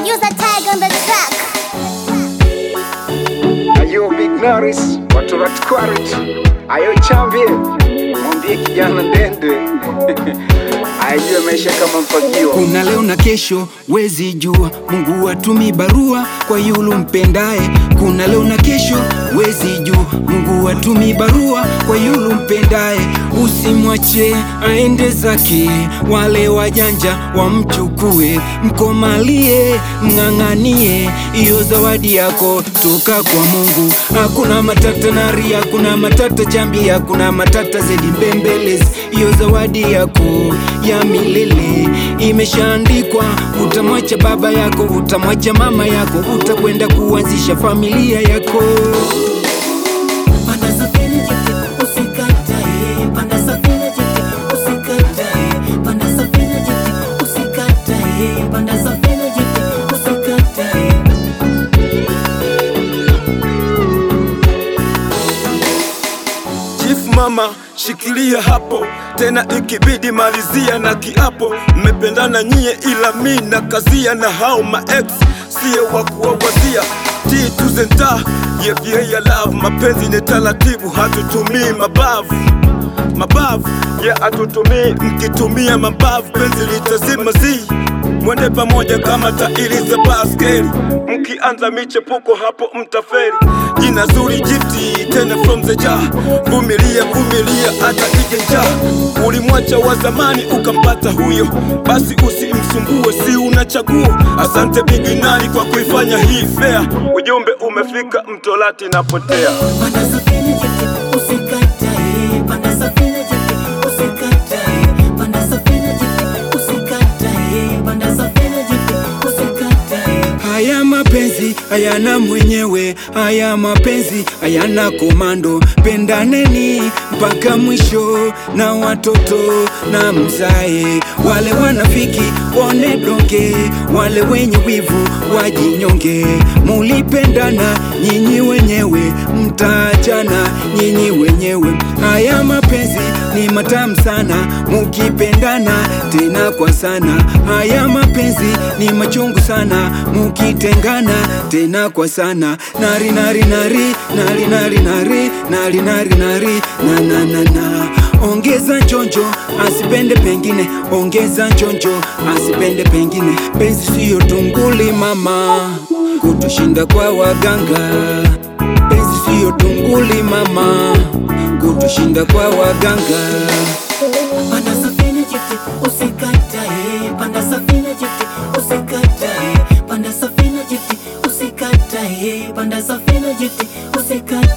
Producer Tiger on the track. Ayo Big Norris, watu wa Tquarit. Ayo chambie, mwambie kijana ndende ajue maisha kama mpagio. kuna leo na kesho wezi jua mungu atumi barua kwa yulu mpendaye kuna leo na kesho wezi jua mungu atumi barua kwa yulu mpendaye usimwache aende zake wale wajanja wamchukue mkomalie mng'ang'anie iyo zawadi yako toka kwa mungu hakuna matata nari hakuna matata chambi hakuna matata zedi mbembelezi iyo zawadi yako ya milele imeshaandikwa utamwacha baba yako utamwacha mama yako utakwenda kuanzisha familia yako Panda safina jeti, usikatae. Panda safina jeti, usikatae. Panda safina jeti, usikatae. Panda safina jeti, usikatae. Chief mama shikilia hapo tena, ikibidi malizia na kiapo. Mmependana nyie, ila mi na kazia na hao ma ex siye wa kuwawazia T to zenta yeah, yeah, yeah, love mapenzi ni taratibu, hatutumii mabavu mabavu yeah, hatutumii mkitumia mabavu, penzi litazima zi mwende pamoja kama tairi za baskeli, mkianza michepuko hapo mtaferi. Jina zuri jifti tena from the jar, vumilia vumilia hata ije njaa. Ulimwacha wa zamani ukampata huyo, basi usimsumbue, si unachagua. Asante Big Nani kwa kuifanya hii fair, ujumbe umefika, mtolati napotea. Panda safina jeti, usikatae. Panda safina jeti, usikatae. Panda safina jeti, usikatae. Panda safina jeti, usikatae. haya mapenzi hayana mwenyewe haya mapenzi hayana komando pendaneni mpaka mwisho na watoto na mzae wale wanafiki wone donge wale wenye wivu wajinyonge mulipendana nyinyi wenyewe mtaachana nyinyi wenyewe haya mapenzi ni matamu sana mukipendana tena kwa sana haya mapenzi ni machungu sana mukitengana tena kwa sana nari nari nari nari nari nari nari nari nari na na na na ongeza njonjo asipende pengine ongeza njonjo asipende pengine penzi siyo tunguli mama kutushinda kwa waganga penzi siyo tunguli mama kutushinda kwa waganga Panda safina jeti, usikatae. Panda safina jeti, usikatae. Panda safina jeti, usikatae. Panda safina jeti, usikatae.